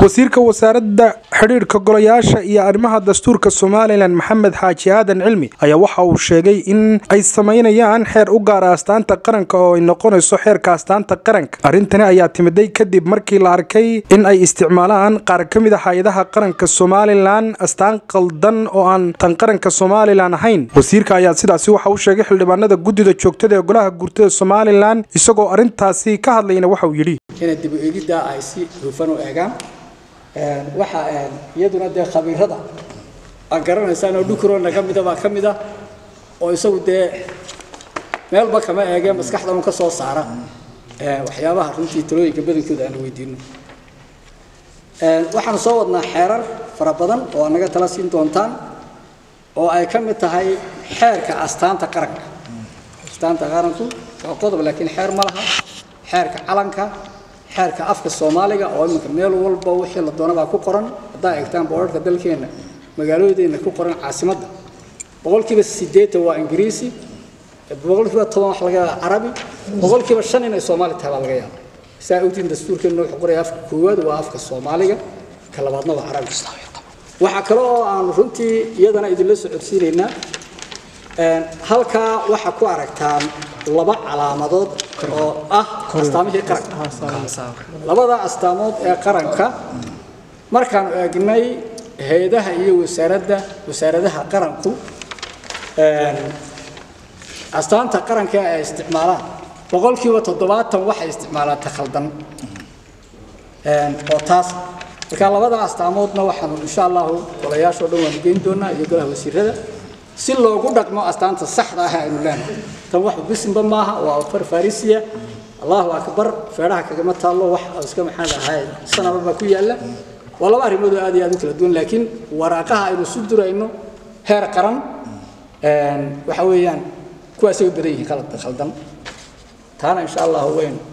wasiirka wasaaradda xidhiidhka golayaasha iyo arrimaha dastuurka somalilan maxamed xaaji aadan cilmi ayaa waxa uu sheegay in ay samaynayaan xeer u gaara astaanta qaranka oo ay noqonayso xeerka astaanta qaranka arrintani ayaa timiday kadib markii la arkay in ay isticmaalaan qaar ka mid a hay-adaha qaranka somalilan astaan qaldan oo aan tan qaranka somalilan ahayn wasiirka ayaa sidaasi waxa uu sheegay xildhibaanada guddida joogtada ee golaha guurtada somalilan isagoo arrintaasi ka hadlayna waxa uu yidhi inay dib u eegidda ay si hufan u eegaan waxa iyaduna dee khabiirada aad garanaysaan oo dhukurona ka mida baa ka mid ah oo isagu dee meelba kama eegee maskaxdan ka soo saara waxyaabaha runtii talooyinka badankooda aan weydiino waxaan soo wadnaa xeerar fara badan oo aad naga tala siin doontaan oo ay ka mid tahay xeerka astaanta qaranka astaanta qaranku waa qodob laakiin xeer ma laha xeerka calanka xeerka afka soomaaliga oo iminka meel walba wixii la doonabaa ku qoran haddaa eegtaan boorarka dalkeenna magaaloodeena ku qoran caasimadda boqolkiiba siddeetan waa ingiriisi boqolkiiba toban wax laga yaaba carabi boqolkiiba shan inay soomaali tahay baa laga yaaba saa ogtiin dastuurkeena wuxuu qoraya afka koowaad waa afka soomaaliga ka labaadna waa carabi waxaa kale oo aan runtii iyadana idinla socodsiinaynaa halkaa waxaa ku aragtaan laba calaamadood oo ah astaamihii qaranka labada astaamood ee qaranka markaanu eegnay hay-adaha iyo wasaaradda wasaaradaha qaranku astaanta qaranka ay isticmaalaan boqolkiiba toddobaatan waxay isticmaalaan ta khaldan oo taas marka labada astaamoodna waxaanu insha allahu golayaashoo dhan waanu geyn doonaa iyo golaha wasiirada si loogu dhaqmo astaanta saxda ah aynu leenahay tan wax bisinba maaha waa far farisiya allahu akbar feedhaha kagama taallo wax iska maxaan ahay sanaba baa ku yaalla waa laba arrimood oo aad iyo aad u kala duwan laakiin waraaqaha aynu isu durayno heer qaran waxa weeyaan kuwaasay u badan yihiin khaldan taana insha allahu waynu